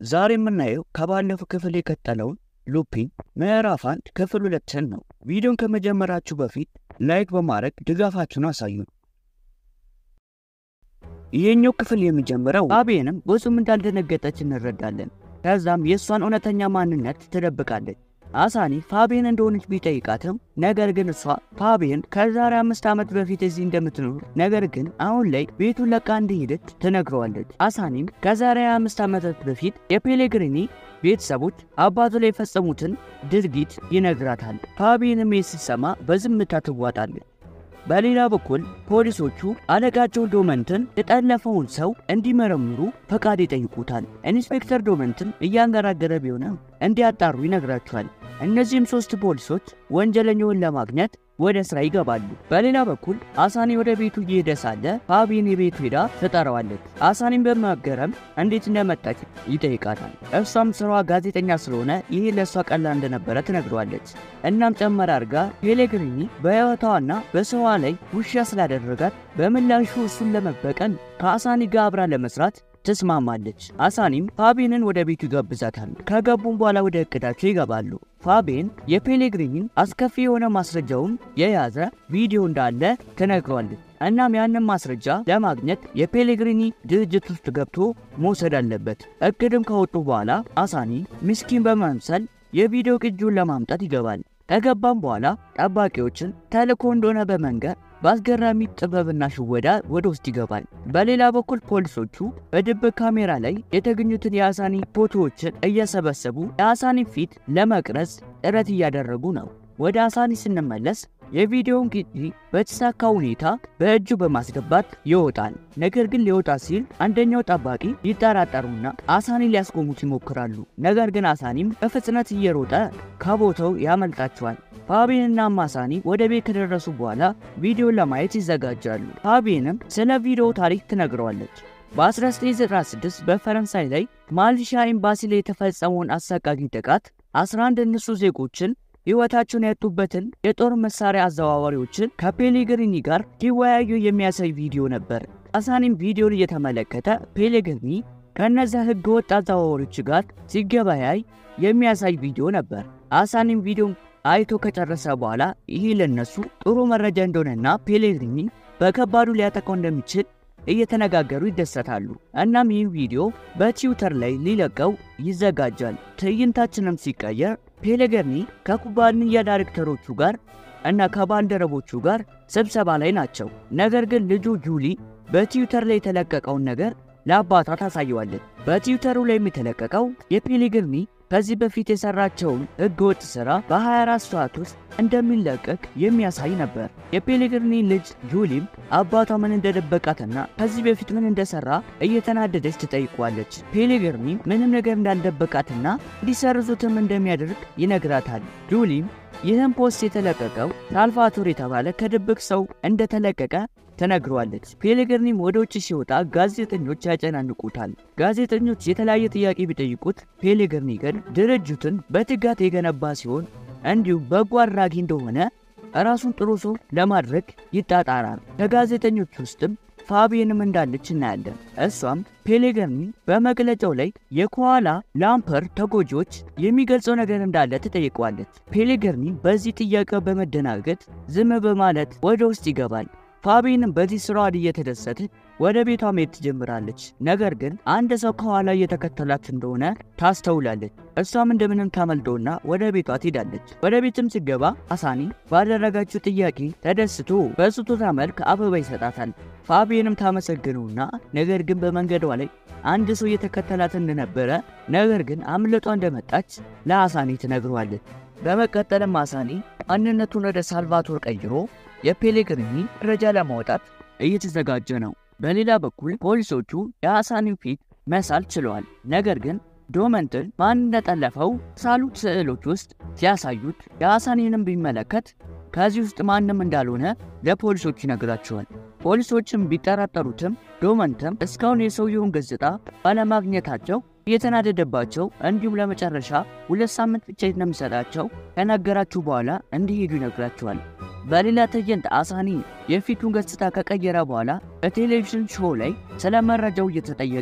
ዛሬ የምናየው ከባለፈው ክፍል የቀጠለውን ሉፒን ምዕራፍ አንድ ክፍል ሁለትን ነው። ቪዲዮን ከመጀመራችሁ በፊት ላይክ በማድረግ ድጋፋችሁን አሳዩን። ይህኛው ክፍል የሚጀምረው ፋቢየንም ብዙም እንዳልደነገጠች እንረዳለን። ከዛም የእሷን እውነተኛ ማንነት ትደብቃለች። አሳኒ ፋቢየን እንደሆነች ቢጠይቃትም ነገር ግን እሷ ፋቢየን ከዛሬ አምስት ዓመት በፊት እዚህ እንደምትኖር ነገር ግን አሁን ላይ ቤቱን ለቃ እንደሄደች ትነግረዋለች። አሳኒም ከዛሬ አምስት ዓመታት በፊት የፔሌግሪኒ ቤተሰቦች አባቱ ላይ የፈጸሙትን ድርጊት ይነግራታል። ፋቢየንም ስትሰማ በዝምታ ትዋጣለች። በሌላ በኩል ፖሊሶቹ አለቃቸው ዶመንትን የጠለፈውን ሰው እንዲመረምሩ ፈቃድ ይጠይቁታል። ኢንስፔክተር ዶመንትን እያንገራገረ ቢሆንም እንዲያጣሩ ይነግራቸዋል። እነዚህም ሶስት ፖሊሶች ወንጀለኛውን ለማግኘት ወደ ስራ ይገባሉ። በሌላ በኩል አሳኒ ወደ ቤቱ እየሄደ ሳለ ፋቢን የቤቱ ሄዳ ትጠራዋለች። አሳኒን በመገረም እንዴት እንደመጣች ይጠይቃታል። እሷም ስራዋ ጋዜጠኛ ስለሆነ ይህ ለእሷ ቀላል እንደነበረ ትነግረዋለች። እናም ጨመር አድርጋ ፔሌግሪኒ በሕይወቷና በሰዋ ላይ ውሻ ስላደረጋት በምላሹ እሱን ለመበቀል ከአሳኒ ጋር አብራ ለመስራት ትስማማለች። አሳኒም ፋቢንን ወደ ቤቱ ይጋብዛታል። ከገቡም በኋላ ወደ እቅዳቸው ይገባሉ። ፋቢን የፔሌግሪኒን አስከፊ የሆነ ማስረጃውን የያዘ ቪዲዮ እንዳለ ትነግረዋለች። እናም ያንን ማስረጃ ለማግኘት የፔሌግሪኒ ድርጅት ውስጥ ገብቶ መውሰድ አለበት። እቅድም ከወጡ በኋላ አሳኒ ምስኪን በመምሰል የቪዲዮ ቅጂውን ለማምጣት ይገባል። ከገባም በኋላ ጠባቂዎችን ተልእኮ እንደሆነ በመንገር በአስገራሚ ጥበብና ሽወዳ ወደ ውስጥ ይገባል። በሌላ በኩል ፖሊሶቹ በድብቅ ካሜራ ላይ የተገኙትን የአሳኒ ፎቶዎችን እየሰበሰቡ የአሳኒ ፊት ለመቅረጽ ጥረት እያደረጉ ነው። ወደ አሳኒ ስንመለስ የቪዲዮውን ቅጂ በተሳካ ሁኔታ በእጁ በማስገባት ይወጣል። ነገር ግን ሊወጣ ሲል አንደኛው ጠባቂ ይጠራጠሩና አሳኒ ሊያስቆሙት ይሞክራሉ። ነገር ግን አሳኒም በፍጥነት እየሮጠ ከቦታው ያመልጣቸዋል። ፋቢንና አሳኒ ወደ ቤት ከደረሱ በኋላ ቪዲዮን ለማየት ይዘጋጃሉ። ፋቢንም ስለ ቪዲዮ ታሪክ ትነግረዋለች። በ1996 በፈረንሳይ ላይ ማልሻ ኤምባሲ ላይ የተፈጸመውን አሰቃቂ ጥቃት 11 ንሱ ዜጎችን ሕይወታቸውን ያጡበትን የጦር መሳሪያ አዘዋዋሪዎችን ከፔሌግሪኒ ጋር ሲወያዩ የሚያሳይ ቪዲዮ ነበር። አሳኒም ቪዲዮን እየተመለከተ ፔሌግሪኒ ከእነዚያ ሕገ ወጥ አዘዋዋሪዎች ጋር ሲገበያይ የሚያሳይ ቪዲዮ ነበር። አሳኒም ቪዲዮን አይቶ ከጨረሰ በኋላ ይህ ለነሱ ጥሩ መረጃ እንደሆነና ፔሌግሪኒ በከባዱ ሊያጠቃው እንደሚችል እየተነጋገሩ ይደሰታሉ። እናም ይህ ቪዲዮ በትዊተር ላይ ሊለቀው ይዘጋጃል። ትዕይንታችንም ሲቀየር ፔሌግሪኒ ከኩባንያ ዳይሬክተሮቹ ጋር እና ከባልደረቦቹ ጋር ስብሰባ ላይ ናቸው። ነገር ግን ልጁ ጁሊ በትዊተር ላይ የተለቀቀውን ነገር ለአባቷ ታሳየዋለች። በትዊተሩ ላይ የተለቀቀው የፔሌግሪኒ ከዚህ በፊት የሰራቸውን ህገወጥ ስራ በ24 ሰዓት ውስጥ እንደሚለቀቅ የሚያሳይ ነበር። የፔሌግሪኒ ልጅ ጁሊም አባቷ ምን እንደደበቃትና ከዚህ በፊት ምን እንደሰራ እየተናደደች ትጠይቋለች። ፔሌግሪኒ ምንም ነገር እንዳልደበቃትና እንዲሰርዙትም እንደሚያደርግ ይነግራታል። ጁሊም ይህም ፖስት የተለቀቀው ሳልቫቶር የተባለ ከድብቅ ሰው እንደተለቀቀ ተነግሯለች። ፔሌግሪኒም ወደ ውጭ ሲወጣ ጋዜጠኞች ያጨናንቁታል። ጋዜጠኞች የተለያየ ጥያቄ ቢጠይቁት ፔሌግሪኒ ግን ድርጅቱን በትጋት የገነባ ሲሆን እንዲሁም በጎ አድራጊ እንደሆነ ራሱን ጥሩ ሰው ለማድረግ ይጣጣራል። ከጋዜጠኞች ውስጥም ፋቢየንም እንዳለች እናያለን። እሷም ፔሌግሪኒ በመግለጫው ላይ የኮዋላ ላምፐር ተጎጂዎች የሚገልጸው ነገር እንዳለ ትጠይቀዋለች። ፔሌግሪኒ በዚህ ጥያቄ በመደናገጥ ዝም በማለት ወደ ውስጥ ይገባል። ፋቢንም በዚህ ስራዋ እየተደሰተች ወደ ቤቷ መሄድ ትጀምራለች። ነገር ግን አንድ ሰው ከኋላ እየተከተላት እንደሆነ ታስተውላለች። እሷም እንደምንም ታመልጦና ወደ ቤቷ ትሄዳለች። ወደ ቤትም ሲገባ አሳኒ ባደረጋችው ጥያቄ ተደስቶ በስጦታ መልክ አበባ ይሰጣታል። ፋቢንም ታመሰግነውና ነገር ግን በመንገዷ ላይ አንድ ሰው እየተከተላት እንደነበረ ነገር ግን አምልጧ እንደመጣች ለአሳኒ ትነግረዋለች። በመቀጠልም አሳኒ ማንነቱን ወደ ሳልቫቶር ቀይሮ የፔሌግሪኒ መረጃ ለማውጣት እየተዘጋጀ ነው። በሌላ በኩል ፖሊሶቹ የአሳኒን ፊት መሳል ችለዋል። ነገር ግን ዶመንትን ማን እንደጠለፈው ሳሉት ስዕሎች ውስጥ ሲያሳዩት የአሳኒንም ቢመለከት ከዚህ ውስጥ ማንም እንዳልሆነ ለፖሊሶች ይነግራቸዋል። ፖሊሶችም ቢጠራጠሩትም ዶመንትም እስካሁን የሰውየውን ገጽታ ባለማግኘታቸው እየተናደደባቸው እንዲሁም ለመጨረሻ ሁለት ሳምንት ብቻ እንደሚሰጣቸው ከነገራችሁ በኋላ እንዲሄዱ ይነግራቸዋል። በሌላ ትዕይንት አሳኒ የፊቱን ገጽታ ከቀየረ በኋላ በቴሌቪዥን ሾው ላይ ስለ መረጃው እየተጠየቀ ነው።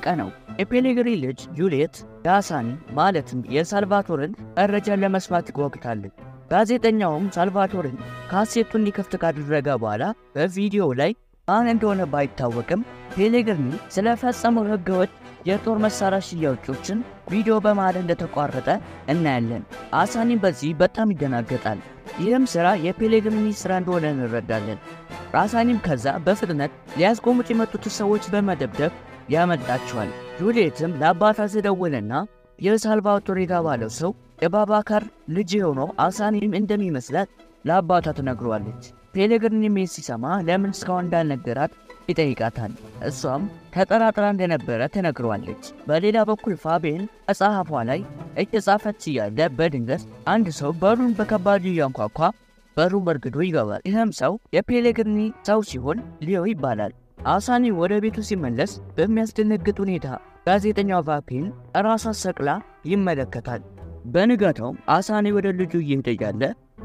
የፔሌግሪ ልጅ ጁልየት የአሳኒ ማለትም የሳልቫቶርን መረጃን ለመስማት ትጓጉታለች። ጋዜጠኛውም ሳልቫቶርን ካሴቱን እንዲከፍት ካደረገ በኋላ በቪዲዮ ላይ ማን እንደሆነ ባይታወቅም ፔሌግሪኒ ስለፈጸመው ህገወጥ የጦር መሳሪያ ሽያጮችን ቪዲዮ በመሃል እንደተቋረጠ እናያለን። አሳኒም በዚህ በጣም ይደናገጣል። ይህም ስራ የፔሌግሪኒ ስራ እንደሆነ እንረዳለን። አሳኒም ከዛ በፍጥነት ሊያስቆሙት የመጡትን ሰዎች በመደብደብ ያመልጣቸዋል። ጁልየትም ለአባቷ ትደውልና የሳልቫቶር የተባለው ሰው የባባካር ልጅ የሆነው አሳኒም እንደሚመስላት ለአባቷ ትነግሯለች። ፔሌግሪኒም ይህን ሲሰማ ለምን እስካሁን እንዳልነገራት ይጠይቃታል። እሷም ተጠራጥራ እንደነበረ ትነግሯለች። በሌላ በኩል ፋቤን መጽሐፏ ላይ እየጻፈች እያለ በድንገት አንድ ሰው በሩን በከባዱ እያንኳኳ በሩን በርግዶ ይገባል። ይህም ሰው የፔሌግሪኒ ሰው ሲሆን ሊዮ ይባላል። አሳኒ ወደ ቤቱ ሲመለስ በሚያስደነግጥ ሁኔታ ጋዜጠኛው ቫፔን ራሷ ሰቅላ ይመለከታል። በንጋታውም አሳኒ ወደ ልጁ እየሄደ እያለ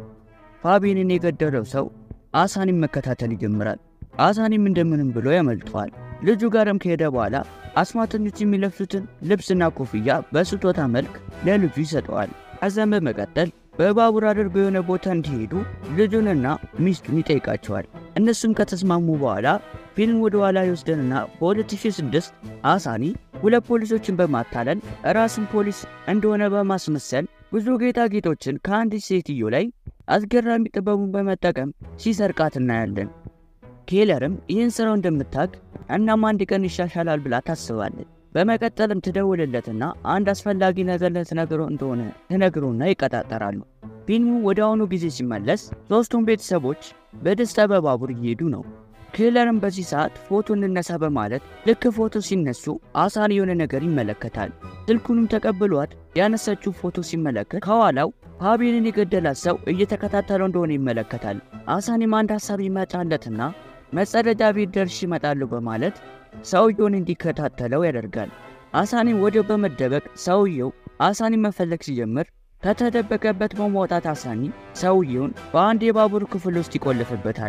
ፋቢንን የገደለው ሰው አሳኒም መከታተል ይጀምራል። አሳኒም እንደምንም ብሎ ያመልጠዋል። ልጁ ጋርም ከሄደ በኋላ አስማተኞች የሚለብሱትን ልብስና ኮፍያ በስጦታ መልክ ለልጁ ይሰጠዋል። ከዚያም በመቀጠል በባቡር አድርገው የሆነ ቦታ እንዲሄዱ ልጁንና ሚስቱን ይጠይቃቸዋል። እነሱም ከተስማሙ በኋላ ፊልም ወደ ኋላ ይወስደንና በ2006 አሳኒ ሁለት ፖሊሶችን በማታለል ራስን ፖሊስ እንደሆነ በማስመሰል ብዙ ጌጣጌጦችን ከአንዲት ሴትዮ ላይ አስገራሚ ጥበቡን በመጠቀም ሲሰርቃት እናያለን። ኬለርም ይህን ስራው እንደምታውቅ እናም አንድ ቀን ይሻሻላል ብላ ታስባለች። በመቀጠልም ትደውልለትና አንድ አስፈላጊ ነገር ልትነግረው እንደሆነ ትነግሮና ይቀጣጠራሉ። ፊልሙ ወደ አሁኑ ጊዜ ሲመለስ ሦስቱም ቤተሰቦች በደስታ በባቡር እየሄዱ ነው። ኬለርም በዚህ ሰዓት ፎቶ እንነሳ በማለት ልክ ፎቶ ሲነሱ አሳኒ የሆነ ነገር ይመለከታል። ስልኩንም ተቀብሏት ያነሳችው ፎቶ ሲመለከት ከኋላው ፋቢንን የገደላት ሰው እየተከታተለው እንደሆነ ይመለከታል። አሳኒም አንድ ሀሳብ ይመጣለትና መጸዳጃ ቤት ደርሼ እመጣለሁ በማለት ሰውየውን እንዲከታተለው ያደርጋል። አሳኒም ወዲያው በመደበቅ ሰውየው አሳኒን መፈለግ ሲጀምር ከተደበቀበት በመውጣት አሳኒ ሰውየውን በአንድ የባቡር ክፍል ውስጥ ይቆልፍበታል።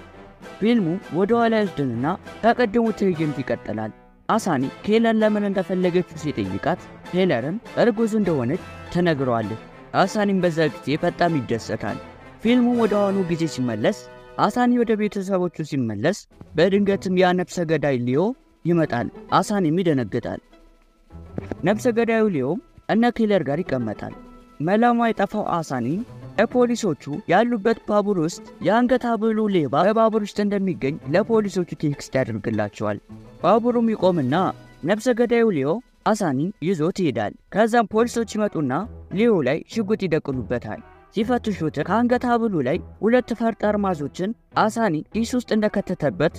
ፊልሙ ወደ ኋላ ይወስድንና ከቀደሙ ትዕይንት ይቀጥላል። አሳኒ ኬለር ለምን እንደፈለገችው ሲጠይቃት ኬለርም እርጉዝ እንደሆነች ትነግረዋለች። አሳኒም በዛ ጊዜ በጣም ይደሰታል። ፊልሙ ወደ አሁኑ ጊዜ ሲመለስ አሳኒ ወደ ቤተሰቦቹ ሲመለስ በድንገትም ያ ነፍሰ ገዳይ ሊዮ ይመጣል። አሳኒም ይደነግጣል። ነፍሰ ገዳዩ ሊዮም እነ ኬለር ጋር ይቀመጣል። መላሟ የጠፋው አሳኒ ለፖሊሶቹ ያሉበት ባቡር ውስጥ የአንገት ሐብሉ ሌባ በባቡር ውስጥ እንደሚገኝ ለፖሊሶቹ ቴክስት ያደርግላቸዋል። ባቡሩም ይቆምና ነፍሰ ገዳዩ ሊዮ አሳኒን ይዞት ይሄዳል። ከዛም ፖሊሶች ይመጡና ሊዮ ላይ ሽጉጥ ይደቅኑበታል። ሲፈትሹት ከአንገት ሐብሉ ላይ ሁለት ፈርጥ አርማዞችን አሳኒ ኪስ ውስጥ እንደከተተበት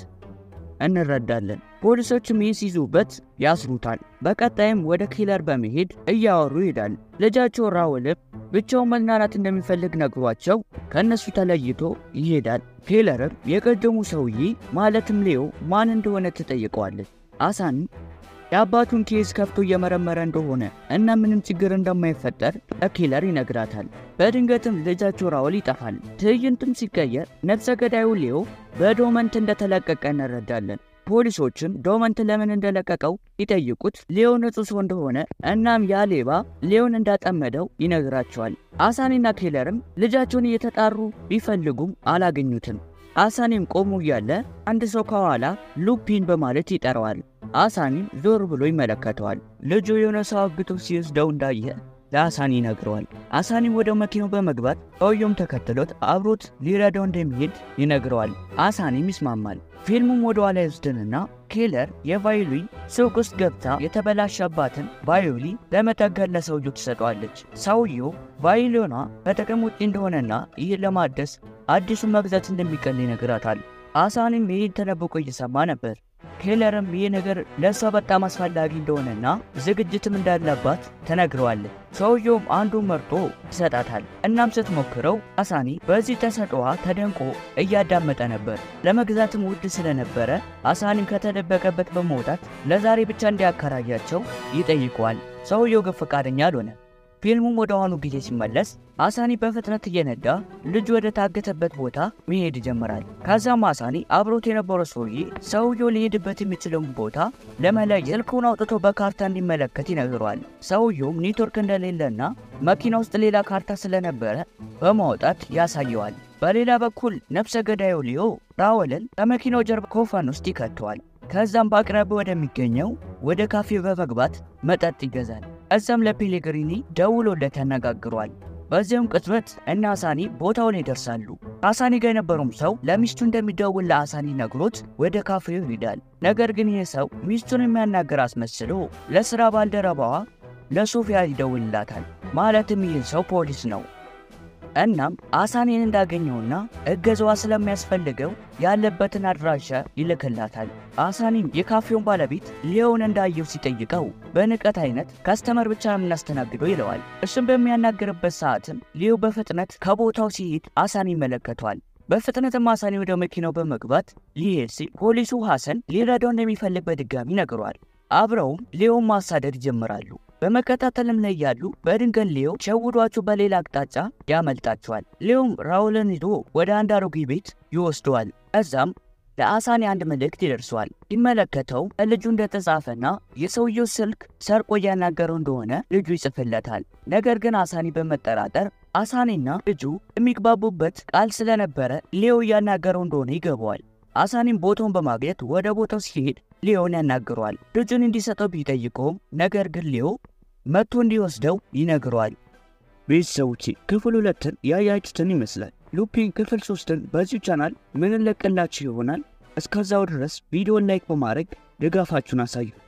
እንረዳለን። ፖሊሶችም ይህ ሲይዙበት ያስሩታል። በቀጣይም ወደ ኪለር በመሄድ እያወሩ ይሄዳል። ልጃቸው ራውልም ብቻውን መዝናናት እንደሚፈልግ ነግሯቸው ከእነሱ ተለይቶ ይሄዳል። ኪለርም የቀደሙ ሰውዬ ማለትም ሌዮ ማን እንደሆነ ትጠይቀዋለች። አሳኒ የአባቱን ኬዝ ከፍቶ እየመረመረ እንደሆነ እና ምንም ችግር እንደማይፈጠር ለኪለር ይነግራታል። በድንገትም ልጃቸው ራውል ይጠፋል። ትዕይንቱም ሲቀየር ነፍሰ ገዳዩ ሌዮ በዶመንት እንደተለቀቀ እንረዳለን። ፖሊሶችም ዶመንት ለምን እንደለቀቀው ይጠይቁት ሌዮ ንጹህ ሰው እንደሆነ እናም ያ ሌባ ሌዮን እንዳጠመደው ይነግራቸዋል። አሳኒና ኬለርም ልጃቸውን እየተጣሩ ቢፈልጉም አላገኙትም። አሳኒም ቆሞ እያለ አንድ ሰው ከኋላ ሉፒን በማለት ይጠራዋል። አሳኒም ዞር ብሎ ይመለከተዋል። ልጁ የሆነ ሰው አግቶ ሲወስደው እንዳየ ለአሳኒ ይነግረዋል። አሳኒም ወደ መኪናው በመግባት ሰውየውም ተከትሎት አብሮት ሊረዳው እንደሚሄድ ይነግረዋል። አሳኒም ይስማማል። ፊልሙም ወደ ኋላ ይወስድንና ኬለር የቫዮሊ ሱቅ ውስጥ ገብታ የተበላሸባትን ቫዮሊ ለመጠገን ለሰውየው ትሰጠዋለች። ሰውየው ቫዮሊኗ ከጥቅም ውጪ እንደሆነና ይህን ለማደስ አዲሱን መግዛት እንደሚቀል ይነግራታል። አሳኒም ይህን ተደብቆ እየሰማ ነበር። ኬለርም ይህ ነገር ለእሷ በጣም አስፈላጊ እንደሆነና ዝግጅትም እንዳለባት ተነግረዋለች። ሰውየውም አንዱን መርጦ ይሰጣታል። እናም ስትሞክረው አሳኒ በዚህ ተሰጥኦዋ ተደንቆ እያዳመጠ ነበር። ለመግዛትም ውድ ስለነበረ አሳኒም ከተደበቀበት በመውጣት ለዛሬ ብቻ እንዲያከራያቸው ይጠይቀዋል። ሰውየው ግን ፈቃደኛ አልሆነ። ፊልሙም ወደ ኋኑ ጊዜ ሲመለስ አሳኒ በፍጥነት እየነዳ ልጁ ወደ ታገተበት ቦታ መሄድ ይጀምራል። ከዛም አሳኒ አብሮት የነበረው ሰውዬ ሰውየው ሊሄድበት የሚችለውን ቦታ ለመለየት ስልኩን አውጥቶ በካርታ እንዲመለከት ይነግረዋል። ሰውየውም ኔትወርክ እንደሌለና መኪና ውስጥ ሌላ ካርታ ስለነበረ በማውጣት ያሳየዋል። በሌላ በኩል ነፍሰ ገዳዩ ሊዮ ራወልን ከመኪናው ጀርባ ኮፈን ውስጥ ይከተዋል። ከዛም በአቅራቢያ ወደሚገኘው ወደ ካፌ በመግባት መጠጥ ይገዛል። እዛም ለፔሌግሪኒ ደውሎለት ያነጋግሯል። በዚያም ቅጽበት እነ አሳኒ ቦታው ላይ ይደርሳሉ። አሳኒ ጋር የነበረውም ሰው ለሚስቱ እንደሚደውል ለአሳኒ ነግሮት ወደ ካፌው ይሄዳል። ነገር ግን ይህ ሰው ሚስቱን የሚያናገር አስመስሎ ለስራ ባልደረባዋ ለሶፊያ ይደውልላታል። ማለትም ይህ ሰው ፖሊስ ነው። እናም አሳኒን እንዳገኘውና እገዛዋ ስለሚያስፈልገው ያለበትን አድራሻ ይልክላታል። አሳኒም የካፌውን ባለቤት ሊዮን እንዳየው ሲጠይቀው በንቀት አይነት ከስተመር ብቻ ነው የምናስተናግደው ይለዋል። እሱም በሚያናግርበት ሰዓትም ሊዮ በፍጥነት ከቦታው ሲሄድ አሳኒ ይመለከቷል። በፍጥነትም አሳኒ ወደ መኪናው በመግባት ሊሄድ ሲል ፖሊሱ ሐሰን ሊረዳው እንደሚፈልግ በድጋሚ ነግሯል። አብረውም ሊዮን ማሳደድ ይጀምራሉ። በመከታተልም ላይ ያሉ በድንገት ሊዮ ሸውዷቸው በሌላ አቅጣጫ ያመልጣቸዋል። ሊዮም ራውልን ይዞ ወደ አንድ አሮጌ ቤት ይወስደዋል። እዛም ለአሳኒ አንድ መልእክት ይደርሰዋል። ሲመለከተው ልጁ እንደተጻፈና የሰውየው ስልክ ሰርቆ እያናገረው እንደሆነ ልጁ ይጽፍለታል። ነገር ግን አሳኒ በመጠራጠር አሳኒና ልጁ የሚግባቡበት ቃል ስለነበረ ሊዮ እያናገረው እንደሆነ ይገባዋል። አሳኒም ቦታውን በማግኘት ወደ ቦታው ሲሄድ ሊዮን ያናግረዋል። ልጁን እንዲሰጠው ቢጠይቀውም ነገር ግን ሊዮ መጥቶ እንዲወስደው ይነግረዋል። ቤተሰቦቼ ክፍል ሁለትን ያያችሁትን ይመስላል። ሉፒን ክፍል ሶስትን በዚሁ ቻናል ምን እንለቅላችሁ ይሆናል። እስከዛው ድረስ ቪዲዮን ላይክ በማድረግ ድጋፋችሁን አሳዩ።